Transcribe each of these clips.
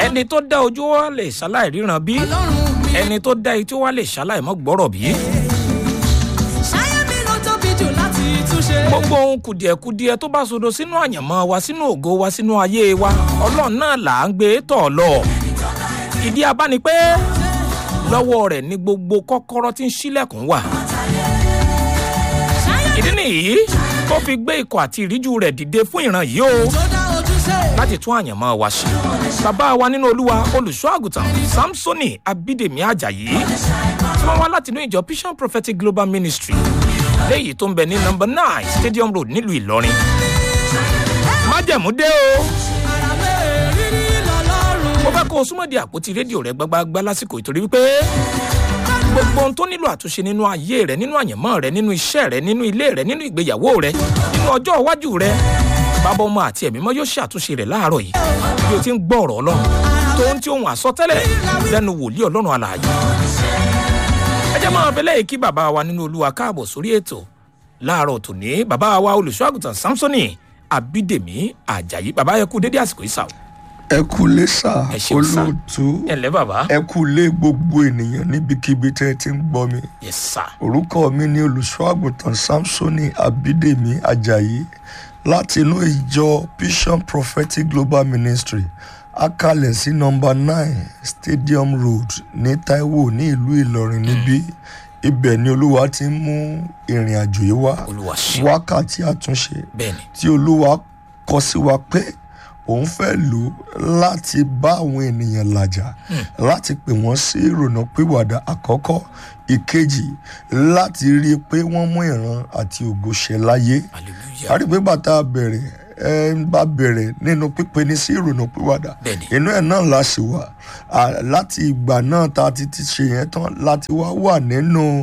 ẹni tó dá ojú wa lè ṣaláì ríran bí ọlọ́run mi. ẹni tó dá etí wa lè ṣaláì mọ́ gbọ́rọ̀ bí. ṣáyé mi ló tóbi jù láti túnṣe. gbogbo ohun kùdìẹ̀kudiẹ tó bá sodo sínú àyànmọ́ wa sínú ògo wa sínú ayé wa ọlọ́run náà là ń gbé tọ̀ lọ. ìdí abá ni pé lọ́wọ́ rẹ̀ ni gbogbo kọ́kọ́rọ́ tí ń ṣílẹ̀kùn wà. ìdí nìyí tó fi gbé ikọ̀ àti ìríjú rẹ̀ dìde fún ìran yìí o tó dá ojúṣe. láti tún àyànmọ́ wa ṣe. bàbá wa nínú olúwa olùṣọ́ àgùntàn samsoni abídèmí ajayi tí wọ́n wá láti inú ìjọ vision prophetic global ministry léyìí tó ń bẹ ní nọmba nine stadium road nílùú ìlọrin. májẹ̀mú dé o ara mẹ́rin rí lọ́lọ́run. mo fẹ́ kó o súnmọ́ di àpótí rédíò rẹ gbágbágbá lásìkò ìtorí wípé gbogbo ohun tó nílò àtúnṣe nínú ayé rẹ nínú àyànmọ́ rẹ nínú iṣẹ́ rẹ nínú ilé rẹ nínú ìgbéyàwó rẹ nínú ọjọ́ iwájú rẹ bàbá ọmọ àti ẹ̀mí mọ́ yóò ṣàtúnṣe rẹ̀ láàárọ̀ yìí bí o ti ń gbọ́ ọ̀rọ̀ ọlọ́run tó ń tí ohun àsọtẹ́lẹ̀ lẹ́nu wòlíì ọlọ́run alààyè ẹ jẹ́ máa bẹ́lẹ̀ kí bàbá wa nínú olúwa káàbọ̀ sórí ètò láàárọ̀ tòní bàbá wa olùṣọ́ àgùntàn samsoni abídèmí ajayi bàbá yẹ kú dédé àsìkò ìsàwọ̀ ẹ kú lé sà Ẹ ṣeun sà. olóòtú ẹ ǹlẹ́ bàbá ẹ kú lé gbogbo ènìyàn níbikíbi tẹ́ ẹ ti ń gbọ́ mi yes sir orúkọ mi ni olùṣọ́ àgùntàn samsoni abídèmí ajayi láti inú ìjọ vision prophetic global ministry akalẹ̀ sí nọmba nine stadium road ní taiwo ní ìlú ìlọrin níbí ibẹ̀ ni olúwa ti ń mú ìrìn àjò yìí wá olúwa ṣe wákàtí àtúnṣe bẹ́ẹ̀ni tí olúwa kọ sí wa pé òun fẹ́ lò ó láti bá àwọn ènìyàn làjà láti pè wọ́n sí ìrònà pìwàdà àkọ́kọ́ ìkejì láti rí i pé wọ́n mú ìran àti ògo ṣẹ láyé hallelujah a rí i pé bàtà bẹ̀rẹ̀ ẹ ń bá bẹ̀rẹ̀ nínú pípe ní sí ìrònà pìwàdà Bẹ́ẹ̀ni. inú ẹ̀ náà la sì wà À, láti ìgbà náà tá a ti ti ṣe yẹn tán láti wá wà nínú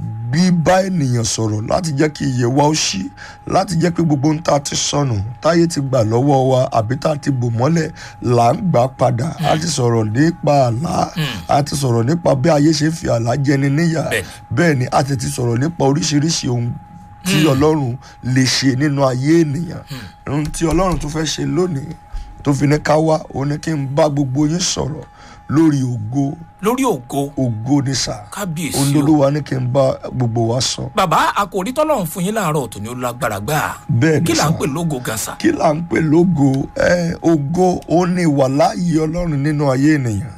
bíbá ènìyàn sọ̀rọ̀ láti jẹ́ kí iye wa ó ṣí láti jẹ́ pé gbogbo ohun tá a ti sọnù táyé ti gbà lọ́wọ́ wa àbí tá a ti bò mọ́lẹ̀ là ń gbà padà a ti sọ̀rọ̀ nípa àlá a ti sọ̀rọ̀ nípa bí ayé ṣe fi àlá jẹni níyà Bẹ́ẹ̀ni. bẹ́ẹ̀ ni a ti ti sọ̀rọ̀ nípa oríṣiríṣi ohun tí ọlọ́run lè ṣe nínú ayé ènìyàn ohun tí ọlọ́run tún fẹ́ ṣe lónìí tó fi ní ká wá òun ni kí n bá gbogbo yín sọ̀rọ̀ lórí ògo lórí ògo ògo ní sà kábíyèsí o olólùwà ní kí n bá gbogbo wa sọ bàbá àkòrí tọ́lọ́run fún yín láàárọ̀ tòní ó lágbára gbà bẹ́ẹ̀ ni kí là sà ń pè lógo gan sa kí là ń pè lógo ẹ ògo ó ní ìwàláyé ọlọ́run nínú ayé ènìyàn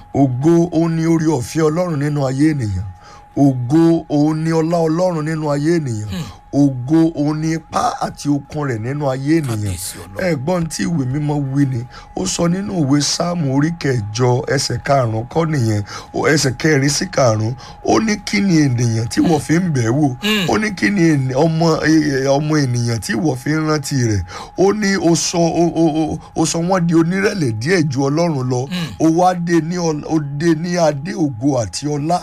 ògo ó ní orí ọ̀fẹ́ ọlọ́run nínú ayé ènìyàn ògo ó ní ọlá ọlọ́run nínú ayé ènìyàn ògo ó ní ipá àti okun rẹ̀ nínú ayé ènìyàn kábíyèsí ọlọ́run ẹ̀gbọ́n tí ìwé mímọ́ wí ni ó sọ nínú ìwé sáàmù orí kẹjọ ẹsẹ̀ karùnún kọ́ nìyẹn ó ẹsẹ̀ kẹrin sí karùnún ó ní kí ni ènìyàn tí wọ́n fi ń bẹ̀ wò ó ní kí ni ènì- ọmọ eh, ọmọ ènìyàn tí wọ́n fi ń rántí rẹ̀ ó ní ó sọ ó- ó- ó- ó sọ wọ́n di onírẹ̀lẹ̀ díẹ̀ ju ọlọ́run lọ ó wá dé ní ọl- ó dé ní adé ògo àti ọlá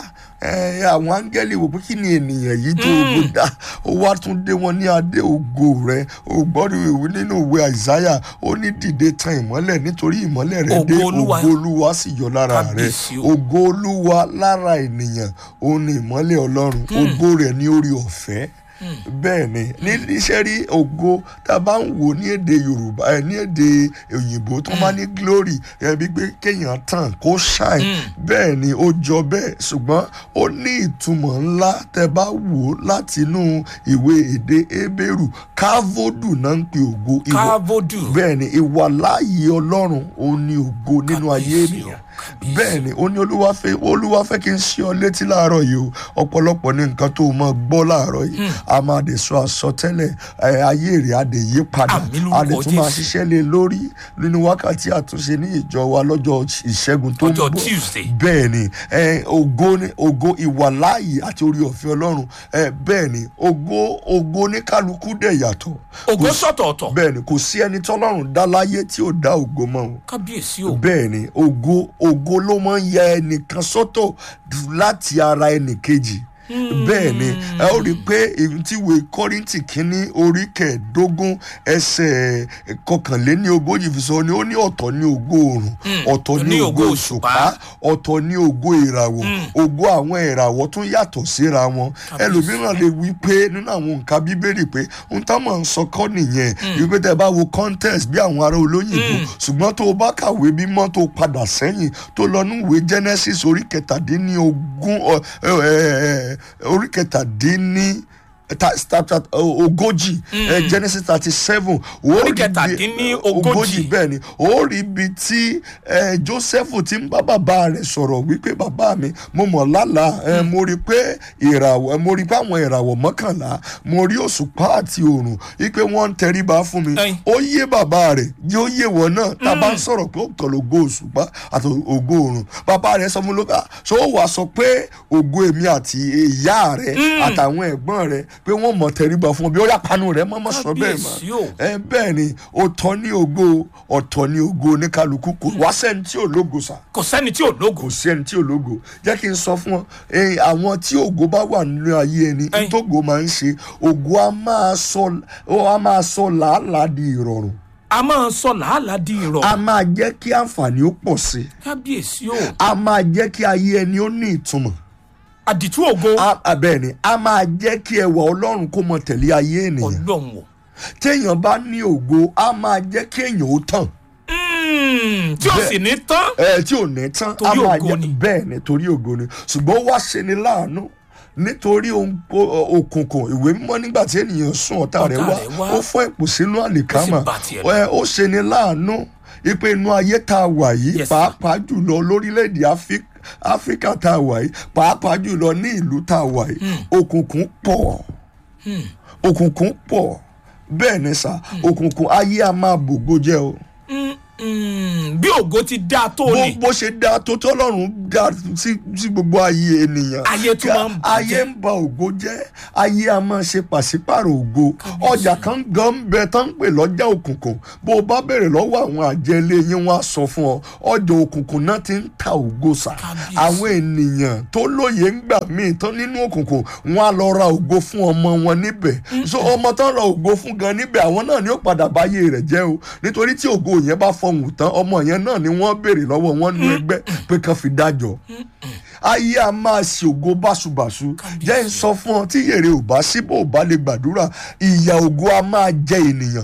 ẹ àwọn áńgẹ́lì wò pé kí ni ènìyàn yìí tó ògo dá ó wá tún dé wọn ní adé ògo rẹ ó gbọ́dọ̀ ìwé nínú ìwé àìsáyà ó ní dìde tan ìmọ́lẹ̀ nítorí ìmọ́lẹ̀ rẹ dé Ògo Olúwa. ògo olúwa sì yọ lára rẹ Kábíyèsí o. ògo olúwa lára ènìyàn òun ni ìmọ́lẹ̀ ọlọ́run ògo rẹ̀ ní orí ọ̀fẹ́ bẹ́ẹ̀ ni ní iṣẹ́ rí ògo tá a bá ń wò ní èdè yorùbá ẹ ní èdè òyìnbó tó máa ní glory ẹ bí pé kéèyàn tàn kó shine bẹ́ẹ̀ ni ó jọ bẹ́ẹ̀ ṣùgbọ́n ó ní ìtumọ̀ ńlá tẹ bá wò ó láti inú ìwé èdè ebéèrú káfódù náà ń pe ògo ìwọ kávodu bẹ́ẹ̀ ni ìwà láàyè ọlọ́run ó ní ògo nínú ayé Kábíyèsí o, ènìyàn kábíyèsí. bẹ́ẹ̀ ni ó ní olúwa fẹ́ olúwa fẹ́ kí n ṣe ọ létí láàárọ̀ yìí o ọ̀pọ̀lọpọ̀ ní nǹkan tó o máa gbọ́ láàárọ̀ yìí a máa dé sọ àsọtẹ́lẹ̀ ẹ, ayé rẹ̀ á dé yí padà Àmín lórúkọ a dé tún máa Jésù. ṣiṣẹ́ lé lórí nínú wákàtí àtúnṣe ní ìjọ wa lọ́jọ́ ìṣẹ́gun tó ń Ọjọ́ bọ̀ Tuesday. bẹ́ẹ̀ ni ẹ, ògo ni ògo ìwàláàyè àti orí ọ̀fẹ́ ọlọ́run ẹ, bẹ́ẹ̀ ni ògo ògo ní kálukú dẹ̀ yàtọ̀ ògo Kò sí- sọ̀tọ̀ọ̀tọ̀ bẹ́ẹ̀ ni kò sí ẹni tọ́lọ́run dá láyé tí ò dá ògo mọ́ o kábíyèsí o bẹ́ẹ̀ ni ògo ògo ló máa ń ya ẹnìkan sọ́tọ̀ láti ara ẹnìkejì bẹ́ẹ̀ ni ẹ ó rí i pé èyí tí ìwé kọ́rìntì kínní orí kẹẹ̀ẹ́dógún ẹsẹ̀ kọkànléní ogójì fi sọ ni ó ní ọ̀tọ̀ ní ògo oòrùn ọ̀tọ̀ ní ògo òṣùpá ọ̀tọ̀ ní ògo ìràwọ̀ ògo àwọn ìràwọ̀ tún yàtọ̀ síra wọn ẹlòmíràn lè wí pé nínú àwọn nǹkan bíbélì pé ohun tá mọ̀ ń sọ kọ́ nìyẹn wípé tẹ bá wo contest bí àwọn ará olóyìnbó ṣùgbọ́n tó o bá kàwé mímọ́ tó o padà sẹ́yìn tó lọ ní ìwé genesis orí kẹtàdínní ogún ọ- ẹ- ẹ- ẹ- orí kẹtàdínní ta- ta- ta- ogójì ẹ, genesis thirty seven Orí kẹtàdínní ogójì. bẹ́ẹ̀ ni ó rí ibi tí ẹ, joseph ti ń bá bàbá rẹ̀ sọ̀rọ̀ wípé bàbá mi mo mọ̀ lálàá ẹ, mo rí pé ìràwọ̀ mo rí pé àwọn ìràwọ̀ mọ́kànlá mo rí òṣùpá àti òrùn wípé wọ́n ń tẹríba fún mi Ẹyin. ó yé bàbá rẹ̀ yóò yé wọn náà tá a bá ń sọ̀rọ̀ pé ó kàn lógo òṣùpá àti ògo òrùn bàbá rẹ̀ sọ fún lóka ṣé ó wàá sọ pé ògo èmi àti ìyá rẹ̀ àtàwọn ẹ̀gbọ́n rẹ̀ pé wọ́n mọ̀ tẹríba fún ọ bí ó yà panu rẹ̀ mọ́ mọ́ sọ bẹ́ẹ̀ Kábíyèsí o. mọ́ ẹ bẹ́ẹ̀ ni ọ̀tọ̀ ní ògo ọ̀tọ̀ ní ògo oníkálukú kò wá sẹ́ni tí ò lógo sà kò sẹ́ni tí ò lógo kò sí ẹni tí ò lógo jẹ́ kí n sọ fún ọ eh, àwọn tí ògo bá wà nínú ayé ẹni Ẹyin. tógo máa ń ṣe ògo á máa sọ ó á máa sọ làálàá di ìrọ̀rùn a máa sọ làálàá di ìrọ̀ a máa jẹ́ kí àǹfààní ó pọ̀ sí i kábíyèsí o a máa jẹ́ kí ayé ẹni ó ní ìtumọ̀ àdìtú ògo A- a- bẹ́ẹ̀ ni a máa jẹ́ kí ẹwà ọlọ́run kó mọ tẹ̀lé ayé ènìyàn ọlọ́run o téèyàn bá ní ògo a máa jẹ́ kí èèyàn ó tàn Mm, tí o sì ní tán ẹ tí ò ní tán Torí a máa ògo jẹ́ ni. bẹ́ẹ̀ ni torí ògo ni ṣùgbọ́n ó wá ṣe ni láàánú nítorí ohun- o- òkùnkùn ìwé mímọ́ nígbà tí ènìyàn sún ọ̀tá rẹ̀ Ọ̀tá wá rẹ̀ wá. ó fọ́ ipò sínú àlìkámà Ó sì bà tiẹ̀ lọ. ẹ, ó ṣe ni láàánú ipe inú ayé tá a wà yìí Yes, sir. pàápàá jùlọ lórílẹ̀‐èdè Áfí- áfíríkà tá a wà yìí pàápàá jùlọ ní ìlú tá a wà yìí òkùnkùn pọ̀ òkùnkùn pọ̀ bẹ́ẹ̀ ni sà òkùnkùn ayé a máa bògo jẹ́ o Mm, mm, bí ògo ti dáa tó bó ni bó ṣe dáa tó tọ́lọ́run dáa sí sí gbogbo ayé ènìyàn Ayé tún máa ń bàjẹ́. ayé ń ba ògo jẹ́ ayé a máa ṣe pàṣípàrọ̀ ògo ọjà kan gan ń bẹ tán ń pè lọ́jà òkùnkùn bó o bá béèrè lọ́wọ́ àwọn àjẹlé yín wọ́n á sọ fún ọ ọjà òkùnkùn náà ti ń ta ògo sà Kábíyèsí. àwọn ènìyàn tó lóye ń gbà míì tán nínú òkùnkùn wọ́n á lọ ra ògo fún ọmọ wọn níbẹ̀ so ọmọ tán ra ògo fún gan níbẹ̀ àwọn náà ni ó padà báyé rẹ̀ jẹ́ o nítorí tí ògo yẹn bá fọhùn tán ọmọ yẹn náà ni wọ́n béèrè lọ́wọ́ wọn nú ẹgbẹ́ pé kán fi dájọ́ ayé a máa ṣe ògo báṣubàṣu jẹ́ ń sọ fún ọ tí yèrè ò bá sí bó ò bá lè gbàdúrà ìyà ògo a máa jẹ ènìyàn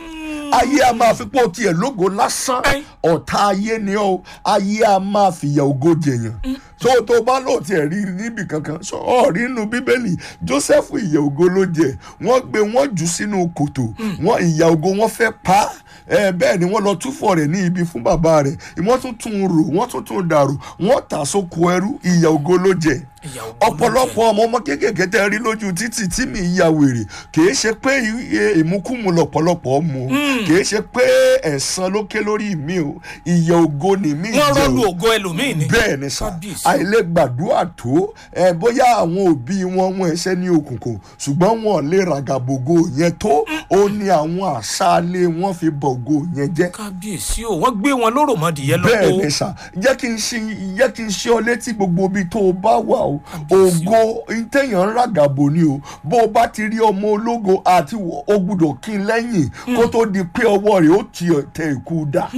ayé a máa fi pọ̀ tiẹ̀ lógo lásán Ẹ́n. ọ̀tá ayé ni ó ayé a máa fìyà ògo jẹyàn tó tó bá lò tiẹ̀ rí níbi kankan sọ ọ rí inú bíbélì joseph ìyà ògo ló jẹ wọ́n gbé wọ́n jù sínú kòtò wọ́n ìyà ògo wọ́n fẹ́ pa á ẹ bẹ́ẹ̀ ni wọ́n lọ túfọ̀ rẹ̀ ní ibi fún bàbá rẹ̀ wọ́n tún tún un rò wọ́n tún tún un dàrú wọ́n tà sóko ẹrú ìyà ògo ló jẹ Ìyà ògo ló ọ̀pọ̀lọpọ̀ ọmọ ọmọ kéékèèké tẹ́ rí lójú títì tí mi ya wèrè kìí ṣe pé i- ìmúkúmu lọ̀pọ̀lọpọ̀ mu kìí ṣe pé ẹ̀san ló ké lórí mi o ìyà ògo ni mi wọ́n jẹ rọ́ọ̀lù o ògo ẹlòmíì ni bẹ́ẹ̀ ni sà Kábíyèsí. àìlè gbàdúrà tó ẹ bóyá àwọn òbí wọn wọn ẹsẹ̀ ní òkùnkùn ṣùgbọ́n wọn lè ràgàbògo yẹn tó ó ní àwọn àṣàlẹ̀ wọn fi bọ̀gò yẹn jẹ́ kábíyèsí o wọ́n gbé wọn lóró mọ́dìyẹ bẹ́ẹ̀ lọ́wọ́ ni sà jẹ́ kí n ṣe jẹ́ kí n ṣe ọ létí gbogbo ibi tó o bá wà o ògo ntẹ̀yàn ń ràgàbò ni o bó o bá ti rí ọmọ ológo àti wọ- o gbúdọ̀ kí n lẹ́yìn kó tó di pé ọwọ́ rẹ̀ ó ti tẹ ìkú dà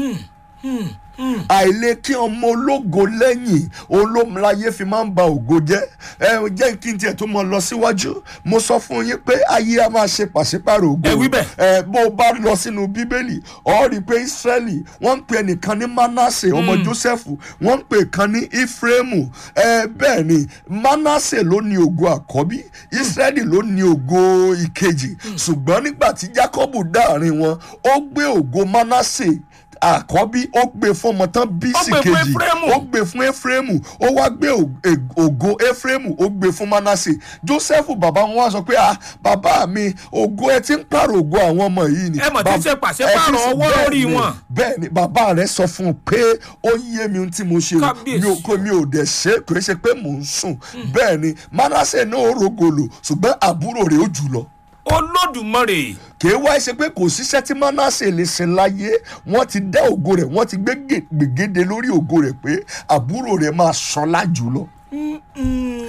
àìlè kí ọmọ ológo lẹ́yìn olómìnláyé fi máa ń ba ògo jẹ́ ẹ jẹ́ kí n tiẹ̀ tó mọ lọ síwájú mo sọ fún yín pé ayé a máa ṣe pàṣípàrọ̀ ògo Ẹ wí bẹ́ẹ̀. ẹ bó o bá lọ sínú bíbélì ọ rí i pé israẹli wọ́n ń pè ẹnìkan ní manasse ọmọ joseph wọ́n ń pè kan ní ephraim ẹ bẹ́ẹ̀ ni manasse ló ní ògo àkọ́bí israẹli ló ní ògo ìkejì ṣùgbọ́n nígbà tí jacob dáàrin wọn ó gbé ògo manasse àkọ́bí ó gbé fún ọmọ tán bí Ó sí gbé fún kejì Éfrémù. ó gbé fún ephraim ó wá gbé ò- e- ògo ephraim ó gbé fún manasse joseph bàbá wọn wá sọ pé ah bàbá mi ògo ẹ ti ń pààrọ̀ ògo àwọn ọmọ yìí ni Ẹ mọ̀ tí Bab- ṣe pàṣípààrọ̀ ẹ ti ṣe- ọwọ́ bẹ́ẹ̀ lórí ni, wọn. bẹ́ẹ̀ ni bàbá rẹ sọ fún un pé ó yé mi ohun tí mo ṣe o Kábíyèsí. mi ò kò mi ò dẹ̀ ṣe kò ṣe pé mò ń sùn bẹ́ẹ̀ ni manasse náà ó rògòlò ṣùgbọ́n àbúrò rẹ̀ ó jù lọ olódùmarè kì í wá ṣe pé kò síṣẹ́ tí manasse lè ṣe láyé wọ́n ti dá ògo rẹ̀ wọ́n ti gbé gè- gbègéde lórí ògo rẹ̀ pé àbúrò rẹ̀ máa ṣọlá jùlọ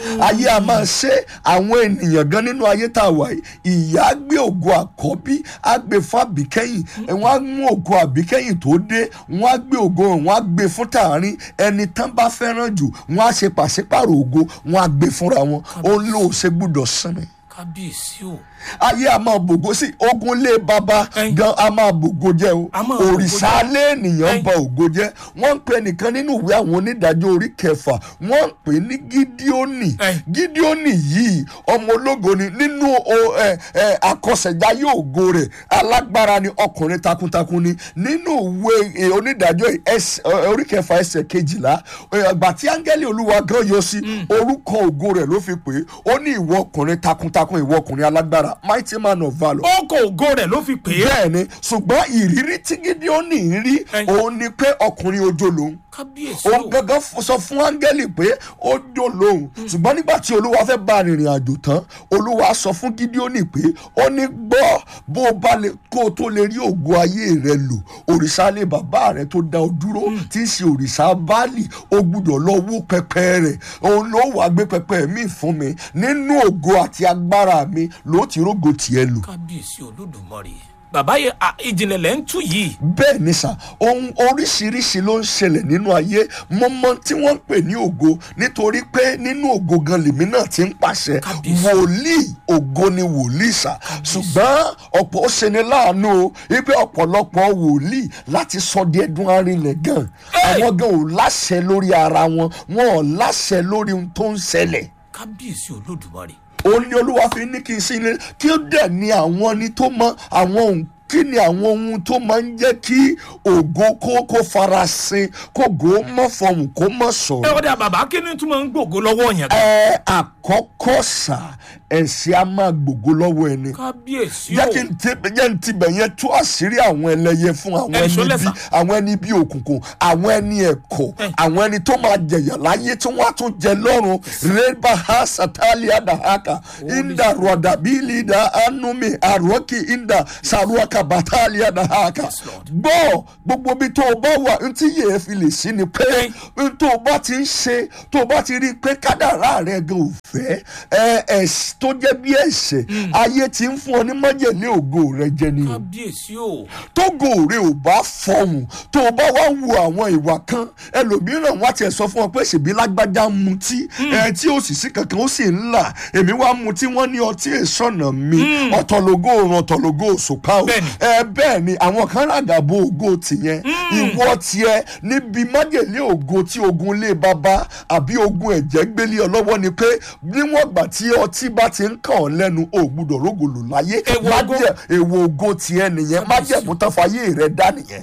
ayé a máa ṣe àwọn ènìyàn gan nínú ayé tá a wà yìí ìyá á gbé ògo àkọ́bí á gbé fún àbíkẹ́yìn wọ́n á mú ògo àbíkẹ́yìn tó dé wọ́n á gbé ògo hàn wọ́n á gbé fún tààrin ẹni tán bá fẹ́ràn jù wọ́n á ṣe pàṣípàrọ̀ ògo wọ́n á gbé fúnra wọn ó lóò ṣe gbúdọ̀ sinmi kábíyèsí o ayé a máa bògo sí ogun lé baba Ẹyin. gan a máa bògo jẹ o A máa bògo òrìṣà jẹ́. alẹ́ ènìyàn Ẹyin. ba ògo jẹ wọ́n ń pè nìkan nínú ìwé àwọn onídàájọ́ orí kẹfà wọ́n ń pè ní gídíọ́nì Ẹyin. gídíọ́nì yìí ọmọ ológo ni nínú o- ẹ, ẹ, àkọsẹ̀jáyé ògo rẹ̀ alágbára ni ọkùnrin takuntakun ni nínú ìwé ẹ, onídàájọ́ yìí, ẹsẹ̀- ẹ, orí kẹfà ẹsẹ̀ kejìlá ìgbà tí áńgẹ́lì olúwa gan yọ sí orúkọ ògo rẹ̀ ló fi pè é ó ní ìwọ ọkùnrin takuntakun ìwọ ọkùnrin alágbára mighty man of valour ó kọ ògo rẹ̀ ló fi pè é bẹ́ẹ̀ ni ṣùgbọ́n ìrírí tí Gídíọ́nì ń rí Ẹyin. òun ni pé ọkùnrin ojo lòun kábíyèsí o òun gangan f- sọ fún áńgẹ́lì pé ó jó lòun ṣùgbọ́n nígbà tí olúwa fẹ́ bá rìnrìn àjò tán olúwa sọ fún Gídíọ́nì pé ó ní gbọ́ bó o bá lè kó o tó lè rí ògo ayé rẹ lò òrìṣà lè bàbá rẹ tó dá ọ dúró tí í ṣe òrìṣà báàlì o gbúdọ̀ lọ wó pẹpẹ rẹ òun ló wàá gbé pẹpẹ mi fún mi nínú ògo àti agbára mi ló ti rógo tiẹ̀ lò kábíyèsí olódùmarè bàbá yẹ à, ìjìnlẹ̀ lẹ́ ń tú yìí bẹ́ẹ̀ ni sà ohun oríṣiríṣi ló ń ṣẹlẹ̀ nínú ayé mọ́mọ́ tí wọ́n ń pè ní ògo nítorí pé nínú ògo gan lèmi náà ti ń pàṣẹ Kábíyèsí. wòlíì ògo ni wòlíì sà ṣùgbọ́n ọ̀pọ̀ ó ṣe ni láàánú o wípé ọ̀pọ̀lọpọ̀ wòlíì láti sọ di ẹdun arinlẹ̀ gan Hey! àwọn gan ò láṣẹ lórí ara wọn wọn ò láṣẹ lórí ohun tó ń ṣẹlẹ̀ kábíyèsí olódùmarè òun ni olúwa fi ní kí n sí ilé kí ó dẹ̀ ní àwọn ni tó mọ àwọn ohun kí ni àwọn ohun tó máa ń jẹ́ kí ògo kó kó farasin kó gò ó mọ́ fọhùn kó mọ́ ẹ sọ̀rọ̀. wọ́n dà bàbá kí ni tún máa ń gbògo lọ́wọ́ yẹn gan ẹ àkọ́kọ́ sà ẹ̀sìn á máa gbògo lọ́wọ́ ẹni kábíyèsí o jẹ́ kí n ti jẹ́ n ti bẹ̀ yẹn tú àṣírí àwọn ẹlẹ́yẹ fún àwọn Ẹ ẹni ṣó bí lẹ́sà. àwọn ẹni bí òkùnkùn àwọn ẹni ẹ̀kọ́ Ẹ. àwọn ẹni tó máa jẹ̀yà láyé tí wọ́n á tún jẹ lọ́run rẹ́bà ha satalia dahaka inda rọ̀dàbílì da anumi àròkì inda saruaka batalia dahaka Lord. gbọ́ gbogbo bí tó o bá wà ntí yẹn fi lè sí ni pé Ẹ. n tó o bá ti ń ṣe tó o bá ti rí i pé kádàrá rẹ gan ò fẹ́ ẹ ẹ tó jẹ́ bí ẹ̀ṣẹ̀ ayé ti ń fún ọ ní májèlé ògo rẹ jẹ ni o kábíyèsí o tógo rẹ ò bá fọhùn tó o bá wá wo àwọn ìwà kan ẹlòmíràn wá tiẹ̀ sọ fún ọ pé ṣèbí lágbájá ń mutí ẹ tí ó sì sí kankan ó sì ń là èmi wá mutí wọ́n ní ọtí èsọ̀nà mi ọ̀tọ̀lógó òrùn ọ̀tọ̀lógó òṣùpá o Bẹ́ẹ̀ni. ẹ bẹ́ẹ̀ ni àwọn kan ràgàbò ògo tìyẹn ìwọ tiẹ̀ níbi májèlé ògo tí ogun lé baba àbí ogun ẹ̀jẹ̀ gbélé ọ lọ́wọ́ ni pé níwọ̀n gbà tí ọtí bá ti ń kàn ọ́ lẹ́nu ò gbúdọ̀ rógòlò láyé Èèwọ̀ ògo. májẹ̀ èèwọ̀ ògo tiẹ̀ nìyẹn májẹ̀mú tán fàyè rẹ̀ dá nìyẹn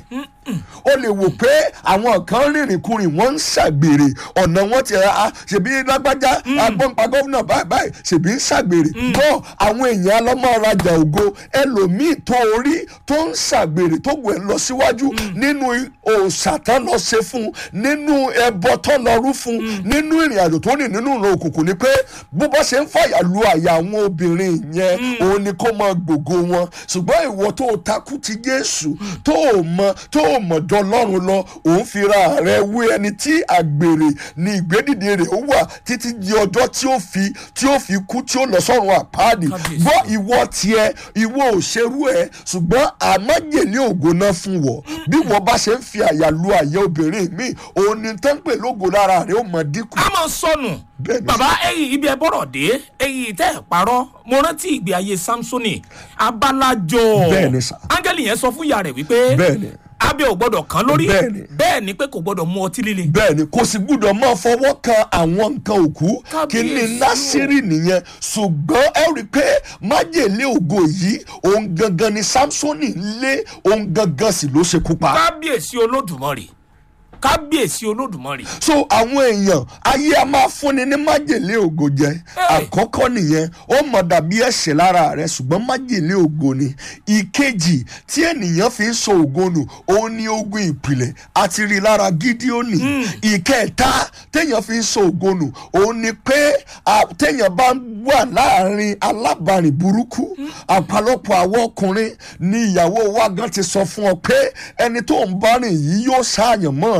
ó lè wò pé àwọn kan rìnrìn kurìn wọ́n ń ṣàgbèrè ọ̀nà wọn ti ra ṣèbí lágbájá agbọ́npa gómìnà báyìí báyìí ṣèbí ń ṣàgbèrè bọ́ àwọn èèyàn alọ́mọ rajà ògo ẹlòmíì tó orí tó ń ṣàgbèrè tó gbé lọ síwájú nínú òòṣà tán lọ ṣe fún un nínú ẹbọ tán lọ rú fún un nínú ìrìn àjò tó rìn nínú ìran òkùnkùn ni pé bó bá ṣe ń fàyà lu àyà àwọn obìnrin yẹn òun ni kó máa gbògo wọn ṣùgbọ́n ìwọ tó o takú ti Jésù tó o mọ tó o mọ̀ jọ lọ́run lọ òun fira rẹ wé ẹni tí àgbèrè ni ìgbédìde rẹ̀ ó wà títí di ọjọ́ tí ó fi tí ó fi kú tí ó lọ sọ́run àpáàdì Kábíyèsí. gbọ́ ìwọ tiẹ̀ ìwọ òṣèrú ẹ̀ ṣùgbọ́n àmájèlé ògo náà fún wọ bí wọ́n bá ṣe ń fi àyà lu àyà obìnrin mi òun ni tán pè lógo lára rẹ̀ ó mọ̀ dínkù. a máa sọnù Bẹ́ẹ̀ni. bàbá ẹyìn ibi ẹ bọ̀rọ̀ dé ẹyìn tẹ́ ẹ̀ parọ́ mo rántí ìgbé ayé samsoni abalajọ Bẹ́ẹ̀ni sà. áńgẹ́lì yẹn sọ fún ìyá rẹ̀ wípé Bẹ́ẹ̀ni. abẹ́ ò gbọ́dọ̀ kán lórí Bẹ́ẹ̀ni. bẹ́ẹ̀ ni pé kò gbọ́dọ̀ mu ọtí líle bẹ́ẹ̀ ni kò sì gbúdọ̀ máa fọwọ́ kan àwọn nǹkan òkú kí ni Kábíyèsí o. násírì nìyẹn ṣùgbọ́n ẹ rí i pé májèlé ògo yìí òun gangan ni samsoni lé òun gangan sì ló ṣekú pa. kábíyèsí olódùmarè kábíyèsí olódùmarè so àwọn èèyàn ayé a máa fúnni ní májèlé ògo jẹ Hey. àkọ́kọ́ nìyẹn ó mọ̀ dàbí ẹ̀ṣẹ̀ lára rẹ̀ ṣùgbọ́n májèlé ògo ni ìkejì tí ènìyàn fi ń sọ ògo nù òun ní ogun ìpìlẹ̀ àti rí lára gídíọ́nì ìkẹta téèyàn fi ń sọ ògo nù òun ni pé à, téèyàn bá wà láàrin alábàárìn burúkú àpàlọpọ̀ àwọn ọkùnrin ni ìyàwó wa gan ti sọ fún ọ pé ẹni tó ń bá rìn yìí yóò ṣàyàn mọ́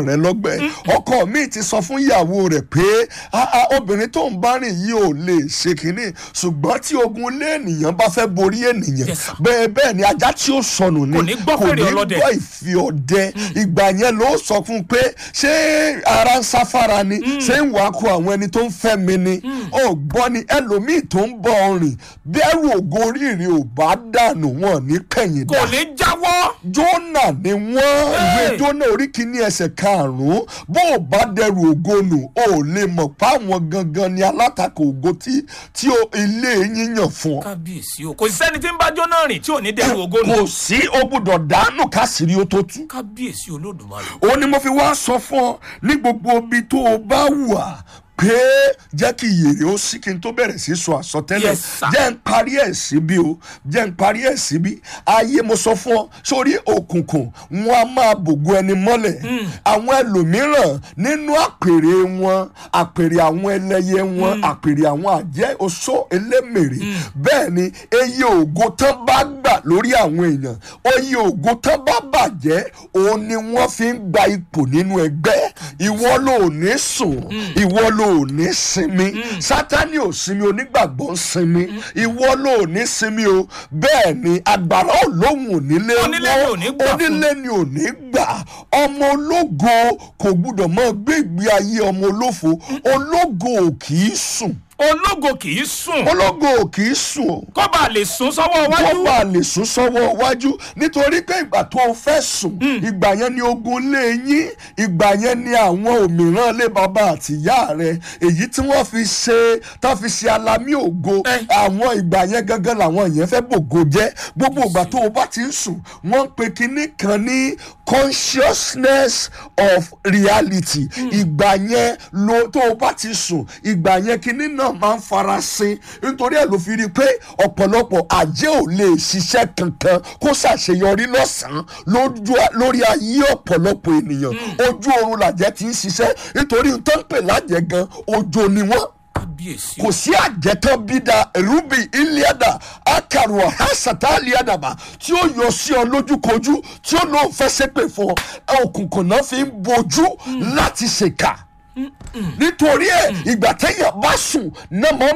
rẹ lọ́gbẹ́ ọkọ mi ti sọ fún ìyàwó rẹ̀ pé "Ah, ah, obìnrin tó ń bá rìn yìí ò lè ṣe kínní ṣùgbọ́n tí ogun lé ènìyàn bá fẹ́ borí ènìyàn Yes, sir. bẹ́ẹ̀ bẹ́ẹ̀ ni ajá tí ó sọnù ni Kò ní gbọ́ fèrè ọlọ́dẹ. gbọ́ ìfi ọdẹ ìgbà yẹn ló sọ fún un pé ṣé ara ń sáfara ni ṣé ń wàá kó àwọn ẹni tó ń fẹ́ mi ni ó gbọ́ ni ẹlòmíì tó ń bọ̀ ọrìn bẹ́ẹ̀rù ògo oríire ò bá dànù wọn ní kẹ̀yìn kò dà ní jáwọ́ jọ́nà ni wọ́n ìwé Hey! jọ́nà orí kìíní ẹsẹ̀ karùn-ún bó o bá dẹrù ògo nù o ò lè mọ̀ páwọn gangan ni alátakò ògo tí tí o ilé yín yàn fún ọ kábíyèsí o kò sí sẹ́ni tí ń bá jóná rìn tí ò ní dẹrù ògo nù kò sí o gbúdọ̀ dànù kásìrí o tó tú kábíyèsí olódùmarè ó ní mo fi wá sọ fún ọ ní gbogbo ibi tó o bá wà pé jẹ́ kí ìyèrè ó sí kí n tó bẹ̀rẹ̀ sí sọ àsọtẹ́lẹ̀ Yes, sir. jẹ́ n parí ẹ̀ síbí o jẹ́ n parí ẹ̀ síbí ayé mo sọ fún ọ sórí òkùnkùn wọn a máa bògo ẹni mọ́lẹ̀ àwọn ẹlòmíràn nínú àpèrè wọn àpèrè àwọn ẹlẹ́yẹ wọn àpèrè àwọn àjẹ́ oṣó elémèrè bẹ́ẹ̀ ni eye ògo tán bá gbà lórí àwọn èèyàn oye ògo tán bá bàjẹ́ òun ni wọ́n fi ń gba ipò nínú ẹgbẹ́ ìwọ ló ní sùn ìwọ ló ní sinmi sátani ò sinmi onígbàgbọ́ ń sinmi ìwọ ló ní sinmi o bẹ́ẹ̀ ni agbára olóhùn onílé Onílé ni ò ní gbà fún. onílé ni ò ní gbà ọmọ ológo kò gbúdọ̀ mọ gbé ìgbé ayé ọmọ olófo ológo ò kì í sùn ológo kì í sùn ológo ò kì í sùn o kó bá lè sún sọ́wọ́ wọ́n wájú bá lè sún sọ́wọ́ iwájú nítorí pé ìgbà tó o fẹ́ sùn ìgbà yẹn ni ogun lé yín ìgbà yẹn ni àwọn òmíràn lé bàbá àti ìyá rẹ èyí tí wọ́n fi ṣe tá fi ṣe alamí ògo Eh. àwọn ìgbà yẹn gangan làwọn yẹn fẹ́ bògo jẹ́ gbogbo ìgbà tó o bá ti ń sùn wọ́n ń pe kinní kan ní consciousness of reality ìgbà yẹn lo tó o bá ti sùn ìgbà yẹn kinní náà máa ń farasin nítorí ẹ̀ ló fi rí i pé ọ̀pọ̀lọpọ̀ àjẹ́ ò lè ṣiṣẹ́ kankan kó ṣàṣeyọrí lọ́sàn-án lójú- lórí ayé ọ̀pọ̀lọpọ̀ ènìyàn ojú oorun làjẹ́ ti ń ṣiṣẹ́ nítorí n tó ń pè lájẹ́ gan ojo ni wọ́n kábíyèsí kò sí àjẹtán bídà rubi iliada akaruwa hasata aliadaba tí ó yọ sí ọ lójúkojú tí ó lóun fẹ́ ṣépè fún ọ òkùnkùn náà fi ń bojú láti ṣèkà nítorí ẹ ìgbà téèyàn bá sùn náà máa ń